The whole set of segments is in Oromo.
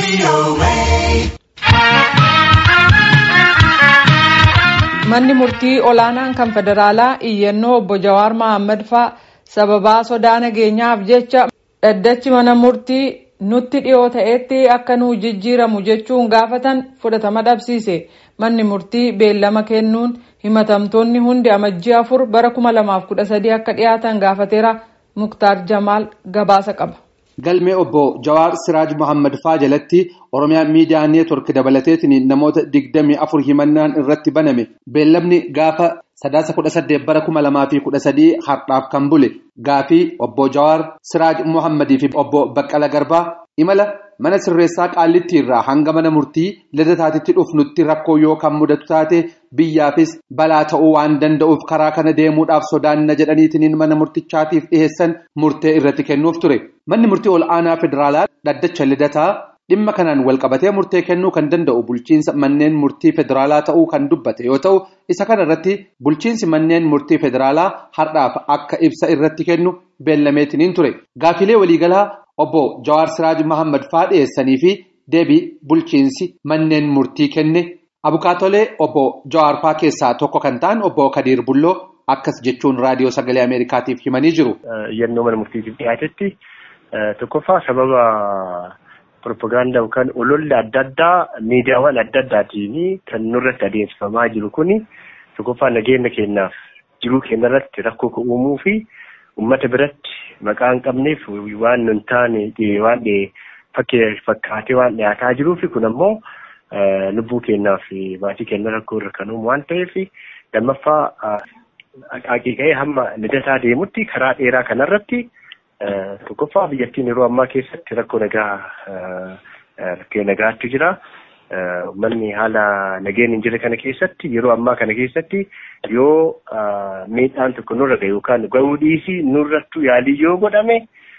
Manni murtii olaanaan kan federaalaa iyyannoo obbo Jawaar Mohaammed faa sababaa sodaa nageenyaaf jecha dhaddachi mana murtii nutti dhiyoo ta'etti akka nu jijjiiramu jechuun gaafatan fudhatama dhabsiise. Manni murtii beellama kennuun himatamtoonni hundi amajjii afur bara 2013 akka dhiyaatan gaafateera. Muktaar Jamaal gabaasa qaba. Galmee obbo Jawaar Siraaj Mohaammed faa jalatti Oromiyaa Miidiyaa Neetwork dabalateetiin namoota digdamii afur himannaan irratti baname beellamni gaafa sadaasa kudha saddeet bara kuma lamaa fi kudha sadii har'aaf kan bule gaafii obbo Jawaar Siraaj Mohaammadii fi obbo Baqqala Garbaa imala mana sirreessaa qaallitti irraa hanga mana murtii lidataatitti dhufnutti rakkoo yoo kan mudatu taate biyyaafis balaa ta'uu waan danda'uuf karaa kana deemuudhaaf sodaanna jedhaniitiin mana murtichaatiif dhiheessan murtee irratti kennuuf ture. Manni murtii ol aanaa federaalaa dhaddacha lidataa dhimma kanaan walqabatee murtee kennuu kan danda'u bulchiinsa manneen murtii federaalaa ta'uu kan dubbate yoo ta'u isa kana irratti bulchiinsi manneen murtii federaalaa har'aaf akka ibsa irratti kennu beellameetiniin ture. Gaafilee waliigalaa obbo Jawaar Siraaj Mohaammed faa dhiyeessanii fi deebii bulchiinsi manneen murtii kenne abukaatolee obbo Jawaar faa keessaa tokko kan ta'an obbo Kadiir Bulloo akkas jechuun raadiyoo sagalee Ameerikaatiif himanii jiru. Iyyannoo mana murtiitiif dhiyaatetti tokkoffaa sababa propagaandaa yookaan ololli adda addaa miidiyaawwan adda addaatiin kan nurratti adeemsifamaa jiru kuni tokkoffaa nageenya keenyaaf jiruu keenya irratti rakkoo uumuu fi uummata biratti maqaa hin qabneef waan nun taane waan fakkaatee waan dhiyaataa jiruuf kun ammoo lubbuu keenyaa fi maatii keenya rakkoo irra kan uumu waan ta'eef lammaffaa haqiiqee hamma lidataa deemutti karaa dheeraa kanarratti tokkoffaa biyyattiin yeroo ammaa keessatti rakkoo nagaa rakkoo nagaatti jira. Uummanni haala nageen hin jirre kana keessatti yeroo ammaa kana keessatti yoo miidhaan tokko nurra gahe yookaan gahuu dhiisii nurrattu yaalii yoo godhame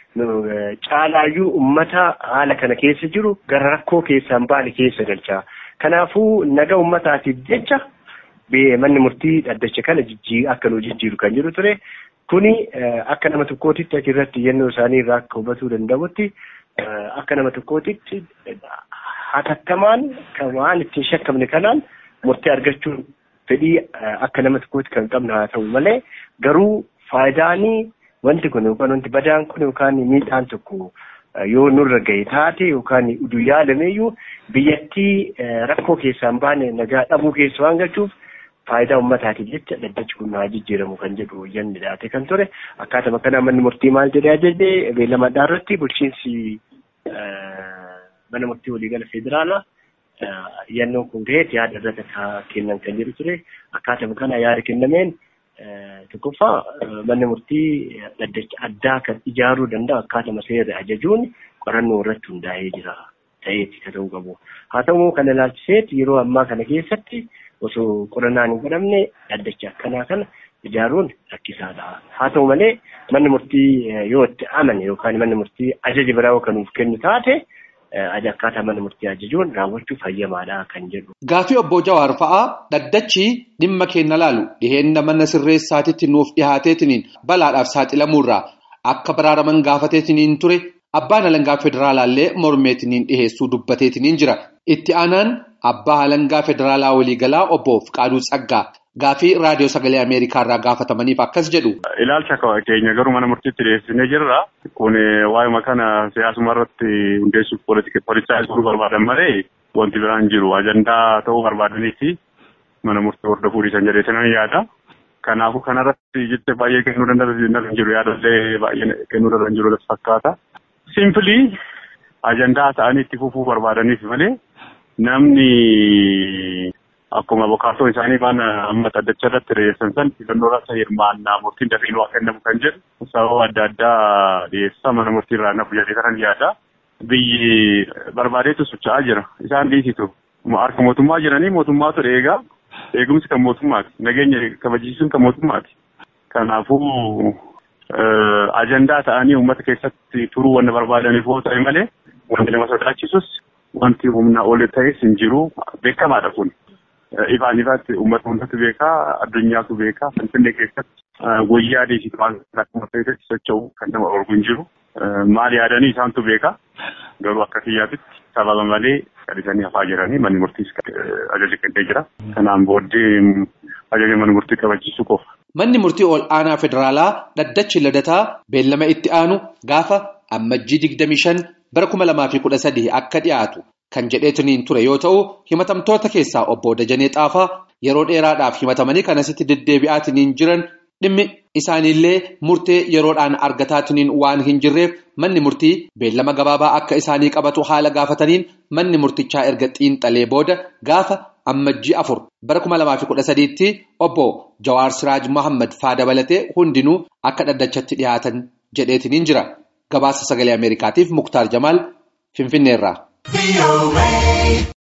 caalaayyuu uummata haala kana keessa jiru gara rakkoo keessaan baane keessa galcha. Kanaafuu naga uummataatiif jecha manni murtii dhaddacha kana akka nu jijjiiru kan jiru ture. Kuni akka nama tokkootitti achirratti iyyannoo isaanii irraa akka hubatuu danda'utti akka nama tokkootitti hatattamaan kan waan ittiin shakkamne kanaan murtee argachuun fedhii akka nama tokkootti kan qabnu haa ta'u malee garuu faayidaanii wanti kun yookaan wanti badaan kun yookaan miidhaan tokko yoo nurra gahe taate yookaan uduu yaalameeyyuu biyyattii rakkoo keessaan baane nagaa dhabuu keessa waan galchuuf. faayidaa uummataatiif jecha dhaddachi kun haa jijjiiramu kan jedhu yanni dhiyaate kan ture akkaatuma kanaa manni murtii maal jedhee ajajee beellamadhaa irratti bulchiinsi mana murtii waliigala federaalaa yannoon kun gaheet yaada irratti kennan kan jedhu ture akkaatuma kana yaada kennameen tokkoffaa manni murtii dhaddacha addaa kan ijaaruu danda'u akkaatuma seerri ajajuun qorannoo irratti hundaa'ee jira ta'eeti kan ta'uu qabu haa ta'u kana ilaalchiseet yeroo ammaa kana keessatti. osoo qorannaan hin godhamne dhaddacha akkanaa kana ijaaruun rakkisaadha. Haa ta'u malee manni murtii yoo itti amane yookaan manni murtii ajaja biraa kan nuuf kennu taate akkaataa manni murtii ajajuun raawwachuuf hayyamaadha kan jedhu. Gaafii obbo Jawaar fa'aa dhaddachi dhimma keenya laalu dhiheenna mana sirreessaatitti nuuf dhihaateetiniin balaadhaaf saaxilamuurraa akka baraaraman gaafateetiniin ture abbaan alangaa federaalaallee mormeetiniin dhiheessuu dubbateetiniin jira. Itti aanaan abbaa alangaa federaalaa waliigalaa obbo Fiqaaduu Tsaggaa gaafii raadiyoo sagalee Ameerikaa irraa gaafatamaniif akkas jedhu. Ilaalcha keenya garuu mana murtiitti dhiyeessinee jirra. Kun waa'ima kana siyaasuma irratti hundeessuuf poolitikaa jiruu barbaadan malee wanti biraan jiru ajandaa ta'uu barbaadaniiti mana murtii hordofuu dhiisan jedhee sanan yaada. Kanaafuu kanarratti jecha baay'ee kennuu danda'an jiru yaadallee baay'ee kennuu danda'an jiru fakkaata. Simpilii ajandaa ta'anii itti fufuu barbaadaniif malee. Namni akkuma bokaatoo isaanii waan amma dhaddacha irratti dhiyeessan san filannoo irratti hirmaannaa murtiin dafee waa kennamu kan jedhu sababa adda addaa dhiyeessaa mana murtii irraa nafu jedhee kanan yaada. Biyyi barbaadeetu socho'aa jira. Isaan dhiisitu. Harka mootummaa jiranii mootummaatu eegaa. Eegumsi kan mootummaati. Nageenya kabachiisuun kan mootummaati. Kanaafuu ajandaa ta'anii uummata keessatti turuu wanna barbaadaniif yoo ta'e malee wanti nama sodaachisus wanti humna ol ta'es hin jiru beekamaadha kun. Ifaan ifaatti uummata hundatu beekaa addunyaatu beekaa finfinnee keessatti wayyaa deesiti waan akkuma keessatti socho'u kan nama orgu hin jiru. Maal yaadanii isaantu beekaa garuu akka kiyyaatitti sababa malee kadhisanii hafaa jiranii manni murtiis ajaja kennee jira. Kanaan booddee ajaja mana murtii kabachiisuu qofa. Manni murtii ol aanaa federaalaa dhaddachi ladataa beellama itti aanu gaafa ammajjii digdamii shan bara kuma lamaa fi kudha sadii akka dhiyaatu kan jedheetiniin ture yoo ta'u himatamtoota keessaa obbo Dajanee Xaafaa yeroo dheeraadhaaf himatamanii kan asitti deddeebi'aatiniin jiran dhimmi isaaniillee murtee yeroodhaan argataatiniin waan hin jirreef manni murtii beellama gabaabaa akka isaanii qabatu haala gaafataniin manni murtichaa erga xiinxalee booda gaafa ammajjii afur bara kuma lamaa fi kudha sadiitti obbo Jawaar Siraaj Mohaammed faa dabalatee hundinuu akka dhaddachatti dhiyaatan jedheetiniin jira. Gabaasa sagalee Ameerikaatiif Muktaar Jamaal Finfinneerraa.